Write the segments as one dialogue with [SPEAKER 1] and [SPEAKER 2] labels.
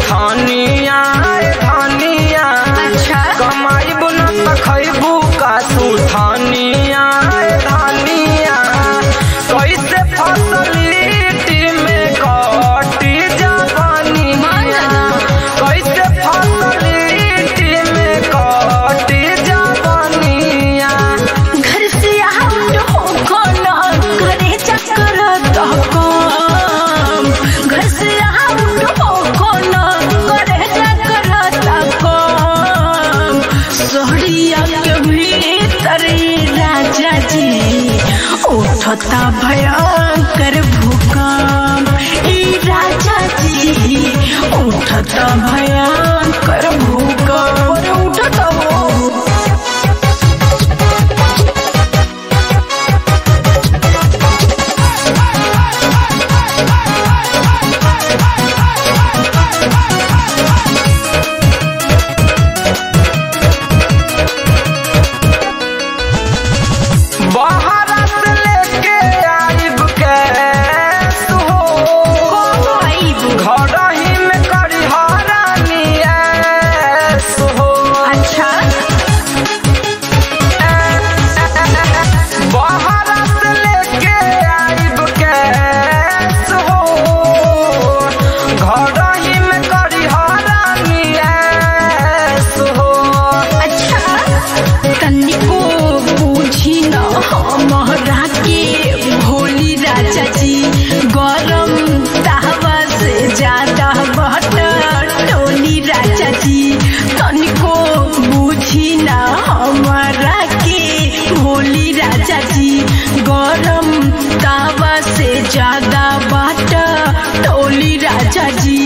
[SPEAKER 1] सुथानिया धानिया
[SPEAKER 2] अच्छा
[SPEAKER 1] कमाइब न त खैबू का सुथानिया धानिया कैसे फसलीटी में कटी जवानिया कैसे फसलीटी में कटी जवानिया
[SPEAKER 2] घर से आउट हो कोना घरे चक्कर तो कम घर से आउट हो कोना घरे चक्कर तो कम सोहरिया के भीतर राजा जी उठता भयंकर भूकंप ई राजा जी उठता भयंकर भूकंप उठता हो
[SPEAKER 1] बाहर से लेके आइब के हो घर ही में करी हरानिया हो
[SPEAKER 2] अच्छा
[SPEAKER 1] बाहर से लेके आइब के हो घर ही में करी हरानिया हो
[SPEAKER 2] अच्छा तनिको पूछी न हमरा के भोली राजा जी गरम तावा से ज्यादा बटर टोली राजा जी तनिको बूझी न हमरा के भोली राजा जी गरम तावा से ज्यादा बटर टोली राजा जी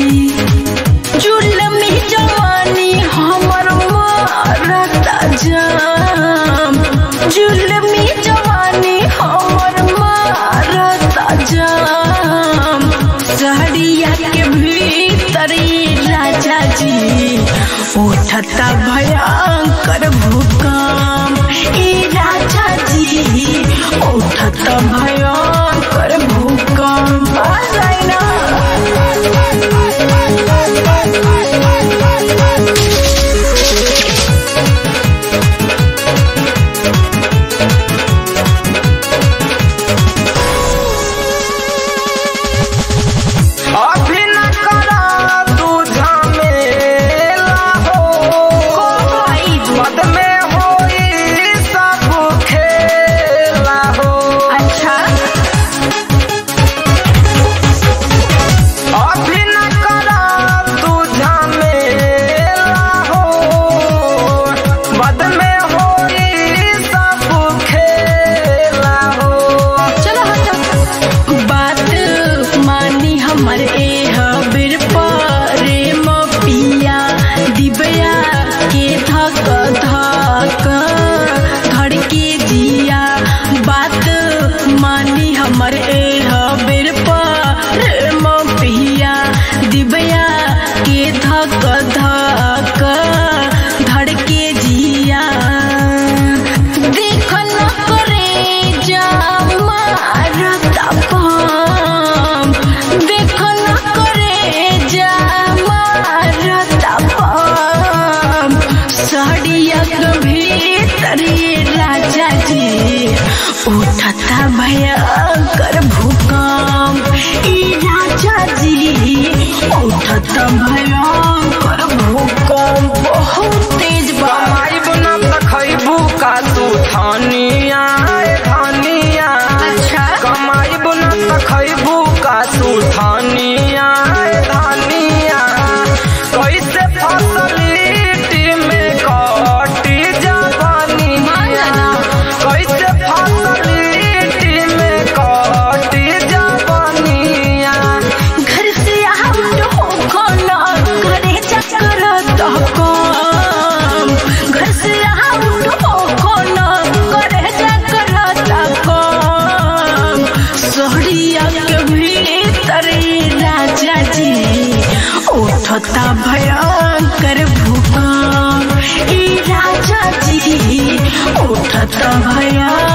[SPEAKER 2] जुलमी जवानी हमर मारता जाम जुलमी जवानी हमर मारता जाम सहरिया के भीतर राजा जी उठता भयंकर भूकंप ई राजा जी उठता भयंकर भूकंप आ जाए ना
[SPEAKER 1] अभी न करा तू झमेला हो मद में होई सब खेला हो
[SPEAKER 2] अच्छा
[SPEAKER 1] अभी न करा तू झमेला हो मद में होई सब खेला हो
[SPEAKER 2] चलो हटो बात मानी हमर ए हबिर प्रेम पिया दिबया के धक धक धड़ के जिया बात मानी हमर ए हबिर प्रेम पिया दिबया के धक धक धड़ के जिया देख न करे जा मारता पाम देख न करे जा मारता पाम साड़िया के भीतर राजा जी उठता भयंकर भूकंप ई राजा जी उठता भयंकर भूकंप बहुत तेज बा
[SPEAKER 1] कमाइब न त खैबू का सुथानिया धानिया
[SPEAKER 2] अच्छा
[SPEAKER 1] कमाइब न त खैबू का सुथानिया धानिया कैसे फसलीटी में कटी जवानिया कैसे फसलीटी में कटी जवानिया
[SPEAKER 2] घर से आउट हो खाना घरे चक्कर तो कम घर से आउट हो खाना घरे चक्कर तो कम सोहरिया के भीतर राजा जी उठता भयंकर भूकंप ई राजा जी उठता भयंकर